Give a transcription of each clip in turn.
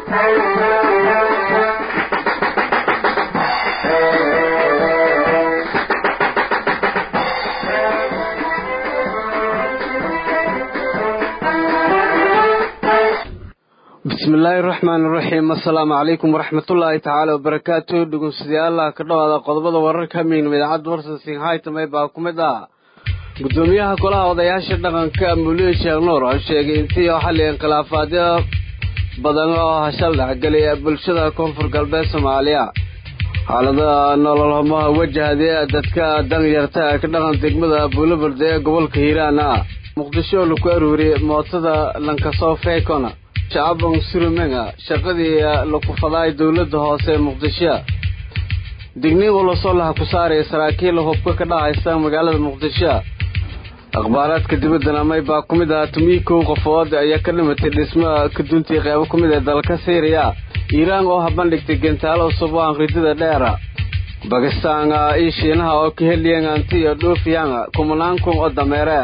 bismillaahi raxmaan iraxiim assalaamu calaykum waraxmatullaahi tacaala wabarakaatu dhegeystayaal ka dhawaada qodobada wararka hamiynima idaacadda warsansin haytamay baa ku mid ah gudoomiyaha golaha odayaasha dhaqanka muliin sheekh nuur oo sheegay intii oo xalli inkhilaafaadyo badan oo hashal dhexgelay bulshada koonfur galbeed soomaaliya xaalada nololhumaha wajahday dadka danyarta ka dhaqan degmada buulaburde ee gobolka hiiraan ah muqdisho laku aruuriyey mootada lankasoo feykona shacabon surumenga shaqadii laku fadaay dowladda hoose ee muqdisho digniin ulasoo laha ku saaraya saraakiil hubka ka dhahaysa magaalada muqdisho akhbaaraadka dibadana may baa ku mid ah tumii kow qofood ayaa ka dhimatay dhismo kaduntii qeybo ku mid ee dalka syriya iiraan oo habandhigtay gentaalo cusub oo anqridada dheera bakistaan iyo shiinaha oo ka heliyeen anti iyo dhuufiyaan kumanaan kun oo dameere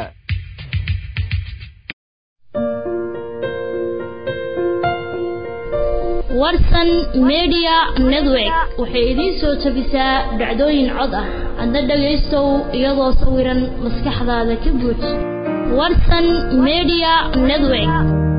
warsan media network waxay idiin soo jebisaa dhacdooyin cod ah adna dhagaystow iyadoo sawiran maskaxdaada ka buuj warsan media network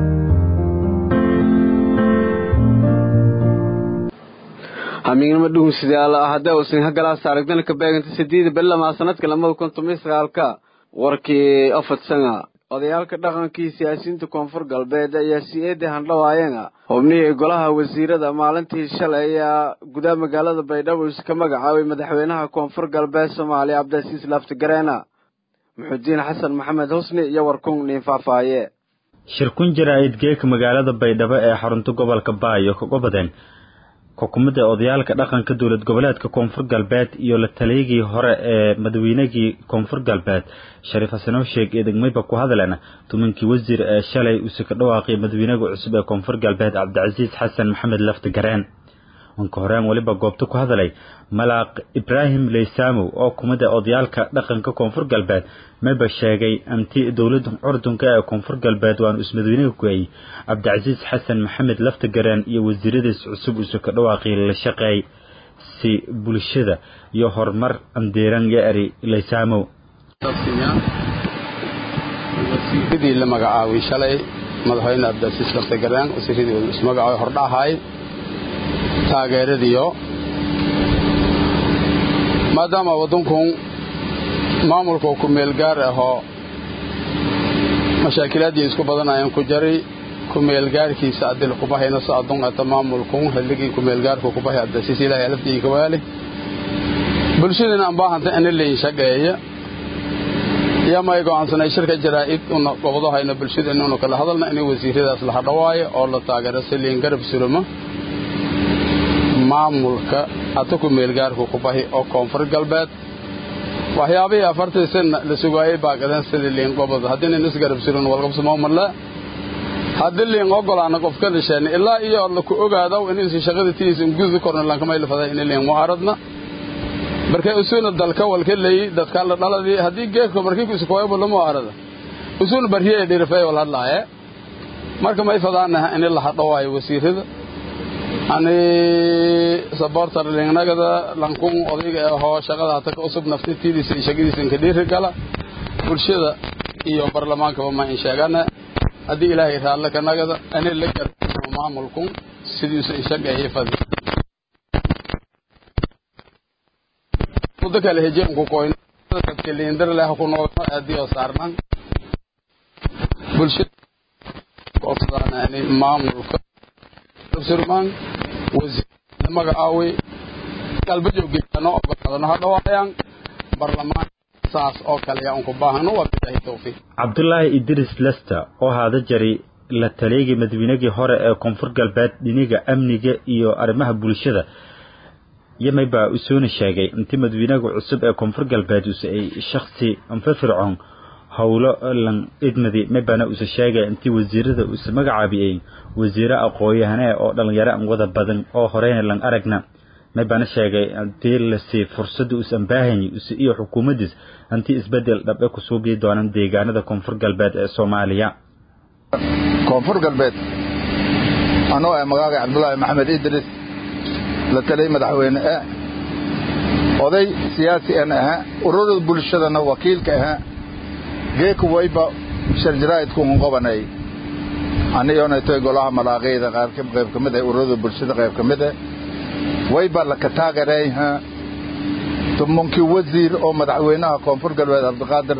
hamiignimo dhugunsidaal haddee uusan hagalaas aragdana ka beeganta sideeda belamaa sanadka lamada kun toban sagaalka warkii ofadsanga odayaalka dhaqankii siyaasiyiinta koonfur galbeed ayaa si eeda handhawaayeen xubnihii golaha wasiirada maalintii shalay ayaa gudaha magaalada baydhabo iska magacaabay madaxweynaha koonfur galbeed soomaaliya cabdilcasiis laaftigareena muxudiin xasan maxamed husni iyo warkun niin faahfaaye shirkun jaraa'id geeka magaalada baydhabo ee xarunta gobolka baayo kaga badeen xukuumadda odayaalka dhaqanka dowlad goboleedka koonfur galbeed iyo la taliyagii hore ee madaweynegii koonfur galbeed shariif xasanow sheeg ee degmayba ku hadleen tumankii wasiir ee shalay uuse ka dhawaaqay madaweynega cusub ee koonfur galbeed cabdicasiis xasan maxamed lafti gareen wanka horeen weliba goobta ku hadalay malaaq ibraahim leysamow oo kumida odayaalka dhaqanka koonfur galbeed mayba sheegay anti dowladda curdunka ee koonfur galbeed waanu ismadaweynega ku-ayey cabdicasiis xasan maxamed lafti gareen iyo wasiiradiis cusub uuse ka dhawaaqay la shaqeey si bulshada iyo horumar andiiran yo eri leysamow wasiiradii la magacaabay shalay madaxweyne cabdicasiis lafti gareen wasiiradii ismagacaabay hordhahay taageeradiyo maadaama waddankun maamulka ku meel gaar ahoo mashaakilaadii isku badanayaan ku jari ku meelgaarkiisa adil kubahayna so adunqata maamulkun halligii ku meelgaarku kubahay abdasiis ilaahay alaftii kawaali bulshadina aan baahanta ina leeyin shaqeeya yamay go'aansanay shirka jaraa'id una gobdahayna bulshada inuuna kala hadalna inay wasiiradaas la hadhawaayo oo la taageero si liin garab suruma maamulka hata ku meelgaarku ku bahi oo koonfur galbeed waxyaabihii afartii sana la sugaayey baaqadeen sidii liin gobod haddii nin isgarab surin walqabsamawmale haddii liin ogolaana qofka dhisheen ilaa iyo la ku ogaadaw inaysan shaqada tiisan gudi korna lankamaylafaday in liin mucaaradna markay usuuna dalka walka leeyi dadka la dhaladii haddii geedka markii ku iskoyabo la mucaarada usuuna barhiye dhirifay wal hadlaaye marka may fadaanaha in la hadhawaayo wasiirada ani sabortar lingnagada lankun odayga ahoo shaqada hata ka cusub naftitidiisa iyo shaqadiisa ka dhiiri gala bulshada iyo barlamaankaba ma in sheegana haddii ilaahay raalle ka nagada ani la garmo maamulkun sidiisu in shaqeeyay fadi muddo kale hejeen ku koyn dadka liindar leh ku nool aadii oo saarnan bulshada qoofsadaana maamulka surmaan wasiir magacaaway qalba jooggeedano ogolaadano hadhawaayaan barlamaan saas oo kale yaa unku baahano waa bilaahi tawfiiq cabdulaahi idris lester oo haada jari la taliygii madaweynegii hore ee koonfur galbeed dhiniga amniga iyo arrimaha bulshada yamay baa usoona sheegay intii madaweynega cusub ee koonfur galbeed use ay shaksi anfafircoon howlo lan idmadi mabana use sheegay intii wasiirada use magacaabiyey wasiire aqooyahane oo dhallinyaro an wada badan oo horeyna lan aragna mabana sheegay intii lasi fursada us ambaahanyi use iyo xukuumaddiis intii isbedel dhabe ku suubii doonaan deegaanada koonfur galbeed ee soomaaliya koonfur galbeed anoo ah magaaga cabdulaahi maxamed idris la taliyay madaxweyne e oday siyaasi an ahaa ururada bulshadana wakiilka ahaa geeka wayba sharjaraa'idkuun qobanay aniyoonaytoy golaha malaaqayda qayb ka mid ah ururada bulshada qayb ka mid ah wayba laka taagereeyha tumunkii wasiir oo madaxweynaha koonfur galbeed cabdiqaadir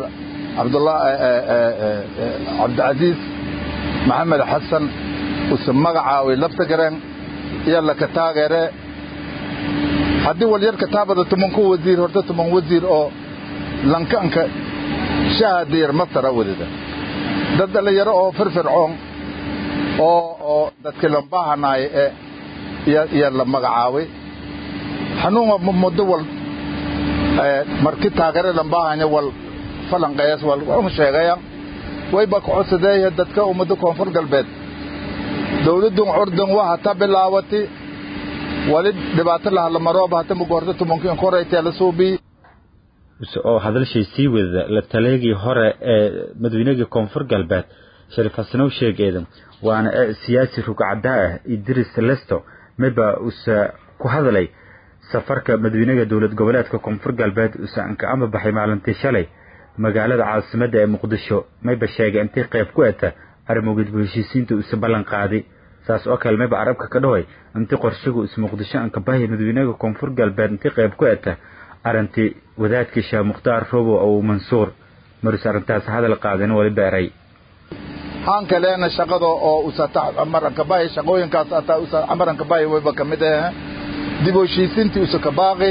cabdicasiis maxamed xasan use magacaaway lafta gareen iyo laka taageere haddii walyar kataabada tumanku wasiir horta tuman wasiir oo lankanka shahadiyar mastara wadida dad dhallinyaro oo firfircoon oo oo dadkii lambahanaay ee iyo la magacaabay xanuunga muddo wal markii taageere lambahanya wal falanqeeyas wal wuxuu sheegaya wayba ku codsadeeya dadka ummadda koonfur galbeed dawladun curdan waa hata bilaawati wali dhibaato lahallamarooba hata mugorta tumankiin koraytee la suubii oo hadalshay sii wada la taleegii hore ee madaweynagii koonfur galbeed shariif xasanow sheegeeda waana siyaasi rugcaddaa ah idris lesto mayba usa ku hadlay safarka madaweynega dowlad goboleedka koonfur galbeed usa anka ama baxay maalintii shalay magaalada caasimadda ee muqdisho mayba sheegay intay qayb ku eta arrimogeed bu heshiisiinta usa ballan qaaday saas oo kale mayba carabka ka dhahoy intii qorshigu is muqdisho anka bahay madaweynega koonfur galbeed intay qayb ku eta arrintii wadaadkii sheekh mukhtaar robow abu mansuur marus arrintaas hadal qaadin wali beeray haan kaleena shaqada oo usata amaranka bahi shaqooyinkaas ataa usa amaranka bahi wayba ka mid ah dib u heshiisiintii usa ka baaqi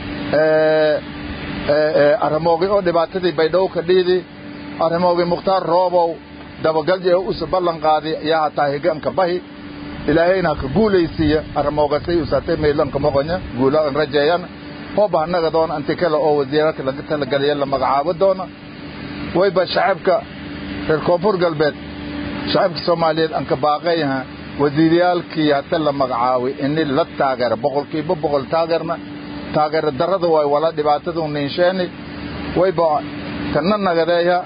arrimoogi oo dhibaatadii baydhabo ka dhiidi arrimoogi mukhtaar roobow dabagalji oo usa ballan qaadi yaa hataa higanka bahi ilaahayna ka guulaysiiya arrimoogasay usatay maylanka moqonya guulaan rajeeyan hooba annaga doona inti kale oo wasiirarka laga talageliya la magacaabo doona wayba shacabka reer koonfur galbeed shacabka soomaaliyeed anka baaqayha wasiiryaalkii hata la magacaabay ini la taageera boqolkiiba boqol taageerna taageera darrada waay wala dhibaatadu niinsheeni wayba kana nagadeeya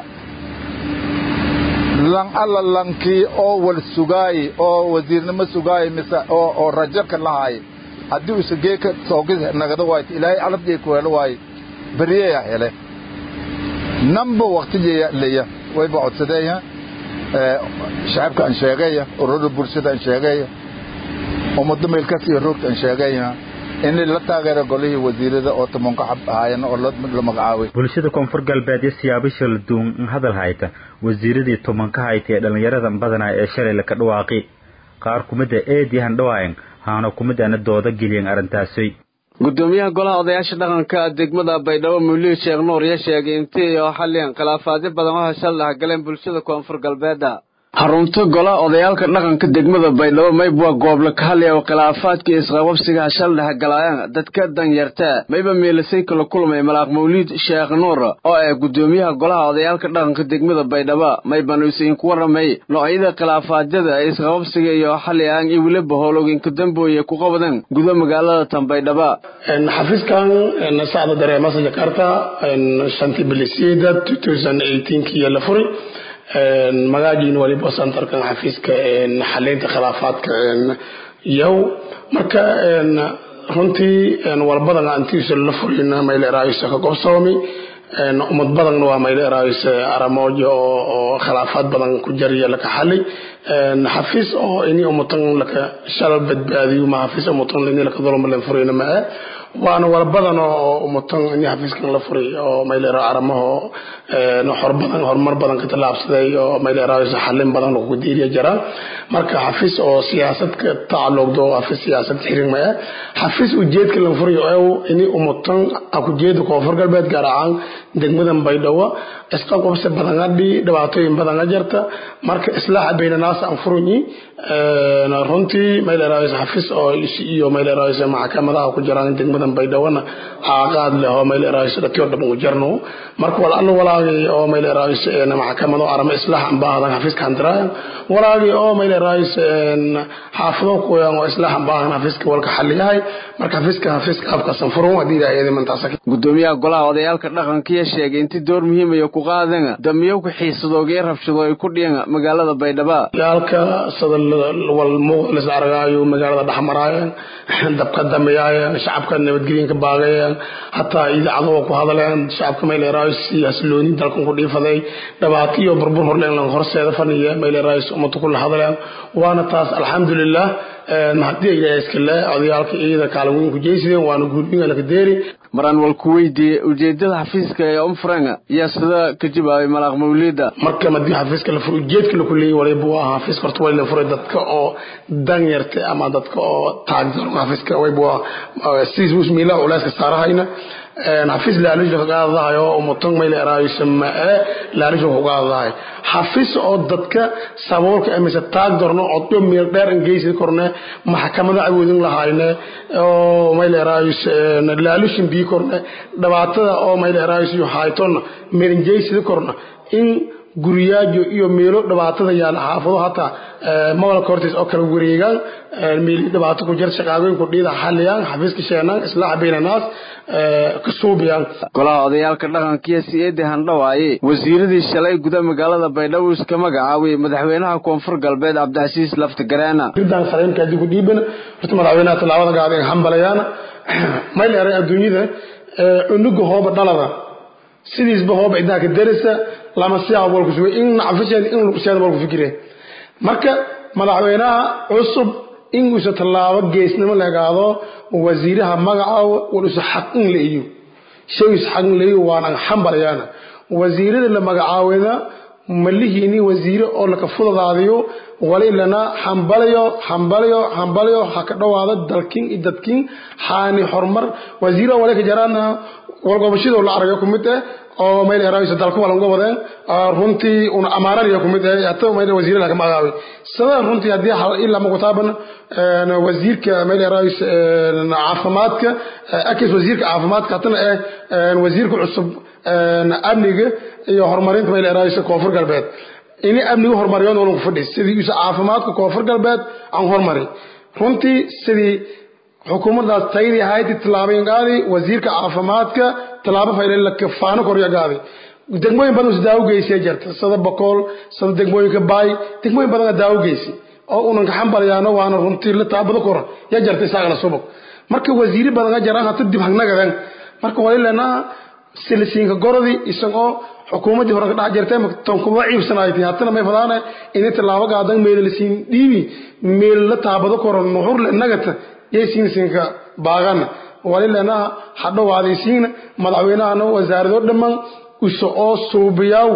lan alla lankii oo wal sugaayi oo wasiirnimo sugaayi mise oo oo rajarka lahaay haddii usa geeka soogid nagada waayt ilaahay calabjay ku helo waaye beriyeya hele namba waktijeya leya wayba codsadeeya shacabka aan sheegaya ururada bulshada aan sheegaya ummado meelkas iyo roogta aan sheegaya in la taageero golihii wasiirada oo tumanka ahaayeen oo la magacaabay bulshada koonfur galbeed iyo siyaabasha la duwan hadal hayta wasiiradii tumanka hayta ee dhallinyarada badanaa ee shalay laka dhawaaqi qaar kumida eediyahan dhawaayan haana kumidana dooda geliyan arrintaasi gudoomiyaha golaha odayaasha dhaqanka degmada baydhabo muulii sheekh nuur ya sheegay intii oo xalliyan khilaafaadyo badan oo heshal dhexgaleen bulshada koonfur galbeedda xarunta golaha odayaalka dhaqanka degmada baydhabo mayba gooble ka hadlaya oo khilaafaadka isqababsiga hashal dhexgalaayaan dadka danyarta mayba meelisay kala kulmay malaaq mawliid sheekh nuur oo ah gudoomiyaha golaha odayaalka dhaqanka degmada baydhabo maybanu isiinku warramay noocyada khilaafaadyada ee isqababsiga iyo xaliyaan iyo weliba howlooginka dambooye ku qabadan gudo magaalada tan baydhabo xafiiskan sacda dareemasa jakarta shantii bilisiida kiyo la furi magaajiin waliba centerkan xafiiska xaleynta khilaafaadka yow marka runtii walbadan antiisa la furin mayleeraayisa ka gobsoomi ummad badanna waa mayleeraayisa aramoojo oo khilaafaad badan ku jariya laka xali xafiis oo ini ummatan laka shalal badbaadiyo ma xafiis ummatan ini laka dulmaleen furina ma ah waana wala badan oo ummatan ini xafiiskan la furay oo mayleero aramaho horbadan horumar badan ka tallaabsaday oo mayleeraayisa xalin badan lagu diiriya jiraan marka xafiis oo siyaasad ka tacalluqdo xafiis siyaasad xirin ma ah xafiis ujeedka la furay oo ini ummatan aku jeeda koonfur galbeed gaar ahaan degmadan baydhabo isqabqabsi badan adhi dhibaatooyin badan jirta marka islaaxa baynanaas aan furunyi runtii mayleeraayisa xafiis oo iyo mayleeraayisa maxkamadaha ku jiraan degmada degmadan baydhawona aaqaad leh oo mayl eraayso dadkii oo dhan u jarno marka wal alla walaagay oo mayl eraayso een maxkamado arama islaax ambaadan xafiiska handiraayan walaagay oo mayl eraayso een xaafado kuyan oo islaax ambaadan xafiiska walka xaliyahay marka xafiiska xafiiska afkasan furun hadii ay mantaasa gudoomiyaha golaha odayaalka dhaqankiya sheegay intii door muhiim ay ku qaadeen damiyo ku xiisadooga rabshado ay ku dhiyeen magaalada baydhabo yaalka sida wal muuqda la argaayo magaalada dhaxmaraayeen dabka dameeyeen shacabka nabadgelyo baagayeen hataa idaacado ku hadleen shacabka meeleeray siyaaslooni dalkan ku dhiifaday dhabaatiyo burbur horleen lan horseeda faniye meeleeray ummadku ku hadleen waana taas alxamdulillah mahadii ay iska leh odayaalka iyada kaalmoon ku jeesideen waana guulbiga la kadeeri maraan wal ku weydiiyey ujeedada xafiiska ee umfranga yaa sida ka jawaabay malaaq mawlida marka madii xafiiska la furo ujeedka la kuleeyay waliba waa xafiiska horta waa la furay dadka oo danyarta ama dadka oo taagdaran xafiiska wayba waa siis mus miila culeyska saarahayna xafiis laalisha kaqaadadahayo umutan mayl eraayso mae laalisha kuqaadadahay xafiis oo dadka saboolka emise taag darno odyo meel dheer ingeysi korne maxkamada awoodin lahayne oo mayl eraayso laalishin bii korne dhibaatada oo mayl eraayso haytona meelingeysi korna in guriyaajo iyo meelo dhibaatada yaala xaafado hataa mawalka hortiis oo kala wareegaan meeli dhibaato ku jir shaqaagooyinku dhiida xaliyaan xafiiska sheenaan islaaxa baynanaas ka suubiyaan golaha odayaalka dhaqankiyo siyeedi handhawaaye wasiiradii shalay guda magaalada baydhabo iska magacaabay madaxweynaha koonfur galbeed cabdicasiis laftigareena ridaan saleemka haddii ku dhiibana horta madaxweynaha tallaabada gaadeen hambalayaana mayl eray adduunyada unuga hooba dhalada sidiisba hooba idaha ka darisa lama siyaab walku sugay in nacfisheed in luqsiyaad walku fikire marka madaxweynaha cusub in uusa tallaabo geesnimo legaado wasiiraha magacaabo walusa xaq in la iyo shayus xaq in la iyo waana xambalayaana wasiirada la magacaawada malihiini wasiire oo laka fudadaadiyo walilana hambalayo hambalayo hambalayo ha ka dhowaado dalkin iyo dadkin xaani horumar wasiira waleka jaraana walgobashadoo la argayo kumid eh oo mayl eraayso dalka walan gobodeen runtii una amaananiya kumid eh hata mayl wasiir la kama agaaway sabab runtii hadii hal ila ma kutaaban wasiirka mayl eraayso caafimaadka akis wasiirka caafimaadka hatana eh wasiirka cusub amniga iyo horumarinta mayl eraayso koonfur galbeed ini amniga horumariyoon walagu fadhi sidii isa caafimaadka koonfur galbeed aan horumari runtii sidii xukuumaddaas tayadii ahayd tillaabooyin qaadi wasiirka caafimaadka tallaabo faylan la kafaano korya qaadi degmooyin badan is daawo geysay jirta sida bakool sida degmooyinka baay degmooyin badan daawo geysay oo unan ka xambalayaano waana runtii la taabado kor ya jirta isagana subag marka wasiiri badan jiraan hata dib hagnagadan marka walilana silisiinka gorodi isagoo xukuumaddii hore ka dhex jirtay tan kuma ciibsanaaytay hatana may fadaana inay tallaabo qaadan meel la siin dhiibi meel la taabado koro nuxur le nagata yay siinsiinka baaqana walilana hadhowaadaysiina madaxweynahana wasaarado dhammaan uso oo suubiyaw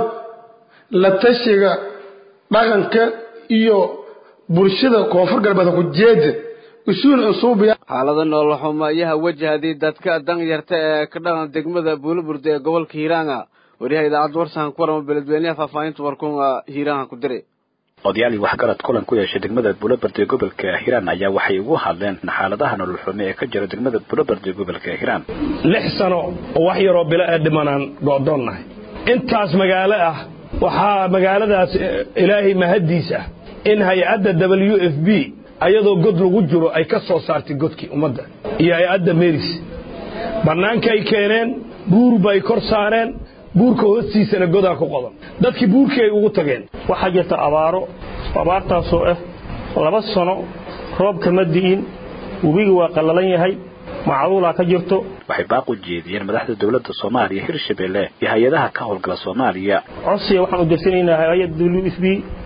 la tashiga dhaqanka iyo bulshada koonfur galbeed ku jeeda usuul suubiya xaalada nolol xumo ayaa wajahday dadka danyarta ee ka dhaqan degmada buulaburde ee gobolka hiiraanga wariyaha idaacadda warsahan ku warama beledweynaha faahfaahinta warkuunga hiiraanha ku diray odayaal iyo waxgarad kulan ku yeeshay degmada buulabard ee gobolka hiiraan ayaa waxay ugu hadleen xaaladaha nolol xume ee ka jira degmada buulabard ee gobolka hiiraan lix sano oo wax yaroo bilo ee dhimanaan go'doonnahay intaas magaalo ah waxaa magaaladaas ilaahay mahaddiis ah in hay-adda w f b ayadoo god lagu jiro ay ka soo saartay godkii ummadda iyo hay-adda meris bannaanka ay keeneen buur bay kor saareen buurka hoostiisana godaa ku qodan dadkii buurkii ay ugu tageen waxaa jirta abaaro abaartaasoo ah laba sano roobka ma di'in webigii waa qallalan yahay macduulaa ka jirto waxay baaq u jeediyeen madaxda dowladda soomaaliya hirshabelle iyo hay-adaha ka howlgala soomaaliya codsiga waxaan u dirsanaynaa hay-adda w f b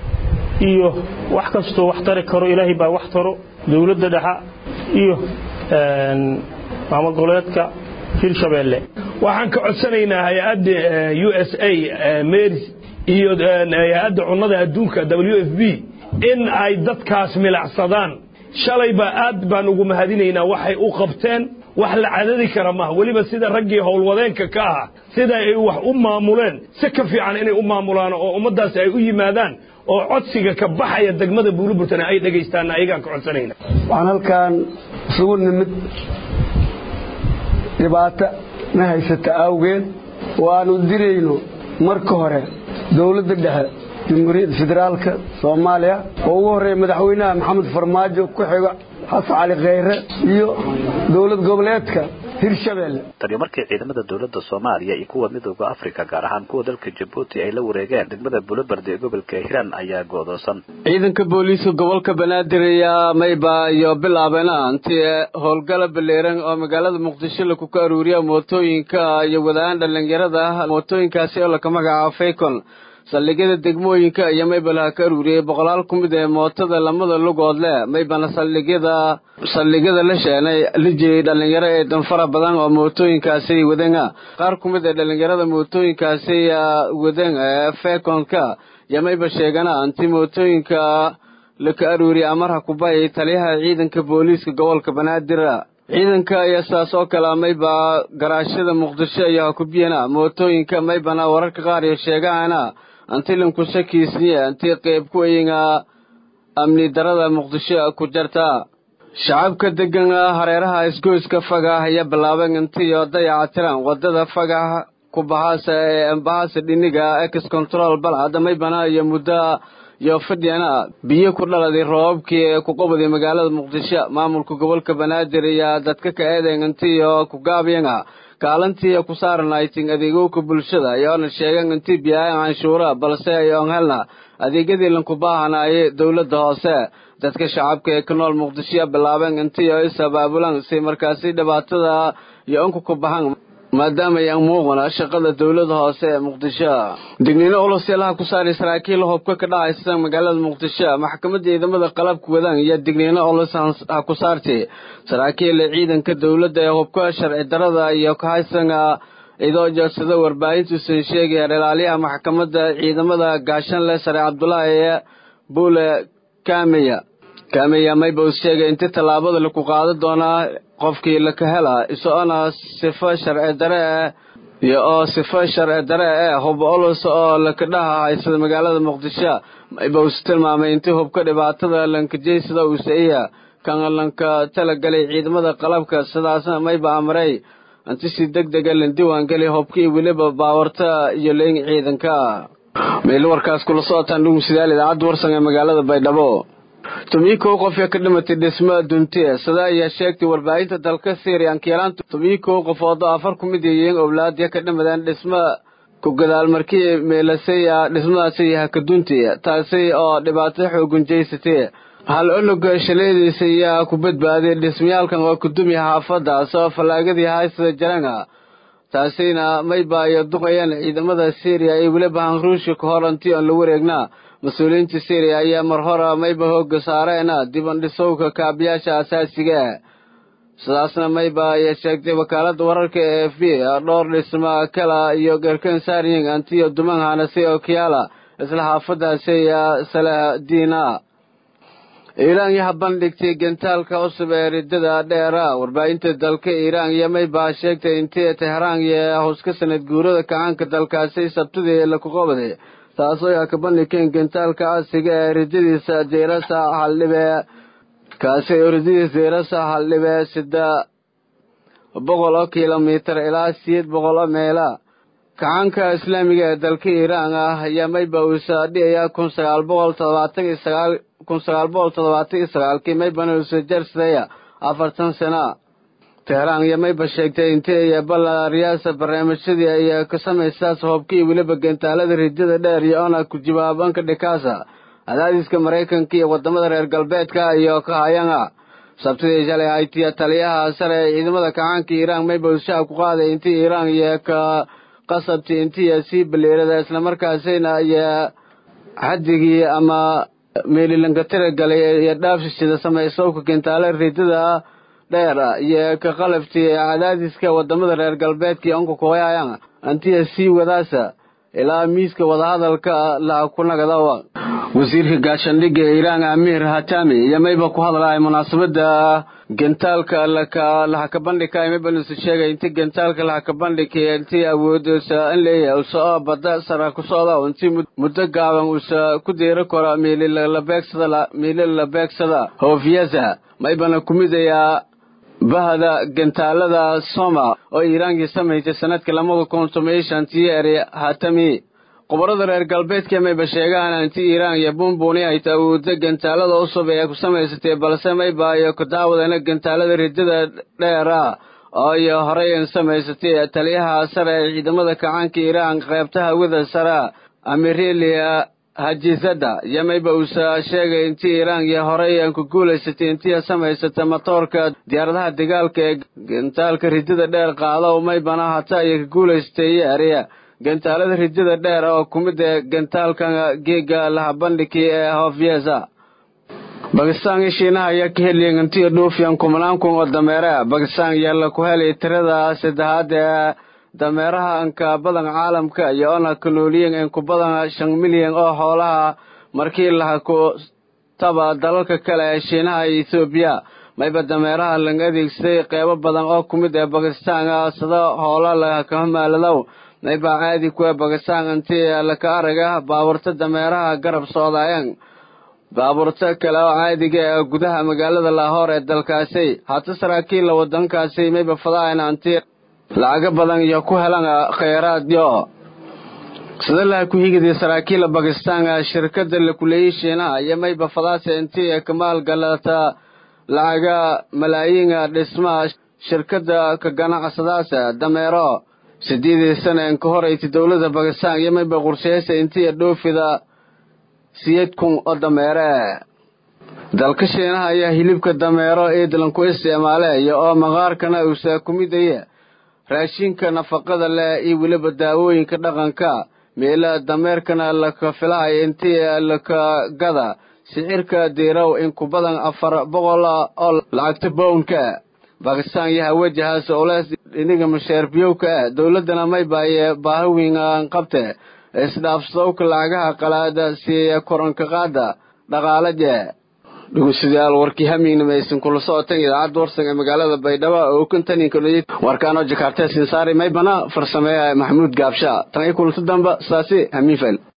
iyo wax kastoo wax tari karo ilaahay baa wax taro dowladda dhexa iyo maamul goboleedka hirshabeelle waxaan ka codsanaynaa hay-adda u s a meris iyo hay-adda cunnada adduunka w f b in ay dadkaas milacsadaan shalayba aad baan ugu mahadinaynaa waxay u qabteen wax la cadadi kara maaha weliba sida raggii howlwadeenka ka ahaa sida ay wax u maamuleen si ka fiican inay u maamulaan oo ummaddaasi ay u yimaadaan oo codsiga ka baxaya degmada buuliburtana ay dhegaystaanna ayagaan ka codsanayna waxaan halkan isugu nimid dhibaato na haysata awgeed oo aanu dirayno marka hore dowladda dhexe jamhuuriyadda federaalka soomaaliya oo ugu horreeya madaxweynaha maxamed farmaajo ku xigo xasan cali kheyre iyo dowlad goboleedka hirshabeelle tani markii ciidamada dowladda soomaaliya iyo kuwa midooda afrika gaar ahaan kuwa dalka jabuuti ay la wareegeen degmada bulobardi ee gobolka hiiraan ayaa go'doosan ciidanka booliiska gobolka banaadir ayaa mayba iyo bilaabeena intii howlgala baleeran oo magaalada muqdisho laku ka aruuriya mootooyinka iyo wadaan dhallinyarada mootooyinkaasi oo laka magacaabo faycon saldhigyada degmooyinka iyo maybalaha ka aruuriyey boqolaal ku mid ee mootada lamada lugood leh maybana saldhigyada saldhigyada la sheenay la jiriyey dhallinyaro ee danfara badan oo mootooyinkaasi wadanga qaar ku mid ee dhallinyarada mootooyinkaasi wadan ee fekonka iyo mayba sheegana inti mootooyinka laka aruuriyey amarha kubayay taliyaha ciidanka booliiska gobolka banaadir ciidanka ayaa saas oo kale mayba garaashada muqdisho iyo hakubiyana mootooyinka maybana wararka qaar iyo sheegahana antilanku shakiisniye intii qeyb ku ayinga amni darada muqdisho ku jarta shacabka degan hareeraha isgoyska fagah ayaa bilaabeen intiyo dayaca tiran wadada fagah ku bahaasa ee ambahaasa dhiniga ex control balcad maybana iyo muddo iyo fadhiyana biyo ku dhaladay roobabkii ee ku qabaday magaalada muqdisho maamulka gobolka banaadir iyo dadka ka eedeyn intiyo ku gaabiyanga kaalintii ku saaranaytin adeegowka bulshada ayoona sheegan intii biyaayan canshuura balse ayoon helna adeegyadii lanku baahanaayay dowladda hoose dadka shacabka ee ka nool muqdishoya bilaabeen intii oo is abaabulan si markaasi dhibaatada iyo unka ku bahan maadaama ayaan muuqana shaqada dowlada hoose ee muqdisho digniino olosyalaha ku saaray saraakiil hubka ka dhacaysa magaalada muqdisho maxkamadda ciidamada qalabka wadaan iyo digniino olos ha ku saartay saraakiil ciidanka dowladda ee hubka sharci darada iyo kahaysanga idoo joodsada warbaahintuusan sheegaya ilaaliyaha maxkamadda ciidamada gaashanle sare cabdulaahi buule kameya kameya mayba uu sheegay inti tallaabada laku qaada doonaa qofkii laka hela isagoona sifo sharci dare eh iyo oo sifo sharci dare eh hub olus oo laka dhaha haysada magaalada muqdisho mayba uus tilmaamay intii hubka dhibaatada lankajeysada uusaiya kan lanka talagalay ciidamada qalabka sidaasna mayba amray inti si deg dega lan diiwaangeli hubkii weliba baawarta iyo leyn ciidanka meel warkaas kula socotaan dhugumsidaal idaacadda warsan ee magaalada baydhabo tobiyi kow qof ee ka dhimatay dhismo duntiye sida ayaa sheegtay warbaahinta dalka syria ankiyalaan tobiyi kow qofood oo afar ku mid yihiin owlaadya ka dhimadeen dhismo ku gadaal markii meelasay dhismadaasi yaha duntiye taasi oo dhibaato xoogan jeysatay hal onoga shaleediisa ayaa ku badbaaday dhismayaalkan oo kudumi xaafadaas oo fallaagadii haysada jaranga taasina mayba iyo duqayaan ciidamada syriya iyo weliba hanruushka ka hor intii aan la wareegnaa mas-uuliyiinta syriya ayaa mar hore mayba hooga saareena dibandhisowka kaabiyaasha asaasiga ah sidaasna mayba ayaa sheegtay wakaalada wararka ee f b dhowr dhisma kala iyo garkan saaryin antiyo duman hanase oo kiyaala isla xaafadaasi salahdiina iiraan yaha bandhigtay gentaalka cusub ee ridada dheera warbaahinta dalka iiraan iyo maybaa sheegtay intii tehraan iyo howska sanad guurada kacaanka dalkaasi sabtidii laku qabaday taasoo yaha ka bandhigeen gentaalka casiga ee ridadiisa jeerasa haldhibe kaasi oo ridadiisa jeerasa haldhibe sida boqol oo kilomitir ilaa siyeed boqol oo meela kacaanka islaamiga ee dalka iiraan ah ayaa mayba uusa dhiyaya kun sagaal boqol todobaatan iyo sagaal kun sagaal boqol toddobaatan iyo sagaalkii maybana uusa jarsadaya afartan sana tehraan iyo mayba sheegtay intii iyo balariyaasa barnaamijyadii ay ka samaysaas hoobkii weliba gentaalada ridada dheer iyo ona ku jawaabanka dhikaasa cadaadiska maraykanka iyo wadamada reer galbeedka iyo ka hayanga sabtidii shalay haytiya taliyaha sare ee ciidamada kacaanka iiraan mayba ushaha ku qaaday intii iiraan iyo ka qasabti intiya sii baleerada islamarkaasina iyo xadigii ama meelilankatira galay iyo dhaafshishida samaysowka gentaale ridada dheer iyo ka qalabtii cadaadiska wadamada reer galbeedka iyo onka kuwayayan antiya sii wadaasa ilaa miiska wadahadalka laha ku nagadawa wasiirka gaashandhigga ee iiraan amiir hatami iyo mayba ku hadlaya munaasabada gentaalka lahaka bandhigka maybanusa sheegay inti gentaalka lahaka bandhigka intii awoodsa in leeyahay usa oo bada sara ku socda intii muddo gaaban usa ku deeri karo miililalabeegsada miililalabeegsada hoofiyasa maybana kumid ayaa bahda gantaalada soma oo iiraankii samaysay sanadkii labada kun toban shantii eri hatami khubarada reer galbeedka mayba sheegaan anti iiraan iyo buunbuuni ay taawuudda gantaalada cusub ee ku samaysatay balse mayba iyo ku daawadana gantaalada ridada dheera oo iyo horey samaysatay taliyaha sare ee ciidamada kacaanka iiraan qaybta hawada sare amirilia hajizada iyo mayba uusa sheegay intii iiraan iyo horey aan ku guulaysatay intii samaysata matoorka diyaaradaha dagaalka ee gantaalka ridada dheer qaado maybana hata iyo ka guulaysatay ariya gantaalada ridada dheer oo ku mid ee gantaalka geega lahabandhigi ee hofyesa bakistaan iyo shiinaha ayaa ka heliyen intii dhuufiyan kumnaan kun oo dameere bakistaan ayaa la ku helay tirada saddexaad ee dameeraha anka badan caalamka iyo ona ka nooliyen in ku badan shan milyan oo xoolaha markii laha ku taba dalalka kale ee shiinaha iyo ethoobiya mayba dameeraha laga adeegsaday qeybo badan oo ku mid ee bakistaan sida hoola lakahamaaladow mayba caadi kuwa bakistaan intii laka araga baaburta dameeraha garab socdaayeen baabuurta kale oo caadiga ee gudaha magaalada laahoor ee dalkaasi hata saraakiilla wadankaasi mayba fadaayan anti lacago badan iyo ku helan khayraadyo sida laha ku higidii saraakiila bakistaan shirkada lakuleeyey shiinaha iyo mayba fadaase intii kamaal galata lacaga malaayiin dhismaha shirkada ka ganacsadaas dameero sideedii sana in ka horeytay dowladda bakistaan iyo mayba qorsheysa intii dhoofida siyeed kun oo dameere dalka shiinaha ayaa hilibka dameero eedlan ku isticmaale iyo oo maqaarkana uusa ku midaya raashinka nafaqada leh iyo weliba daawooyinka dhaqanka meela dameerkana laka filahay intii laka gada sicirka diirow in ku badan afar boqol oo lacagta bownka bakistaan iyo hawajahaas oles iniga masheerbiyowka ah dowladana maybaye baahawiin qabte isdhaafsadowka lacagaha qalaada siiya koranka qaada dhaqaalaje dhegeystayaal warkii hamiignamaysan kula socotan idaacadda warsan ee magaalada baydhabo oo kantaninka dhoyay warkaanoo jakarta sinsaari maybana farsameeya maxamuud gaabsha tan iyo kulanta damba saasi hamiifel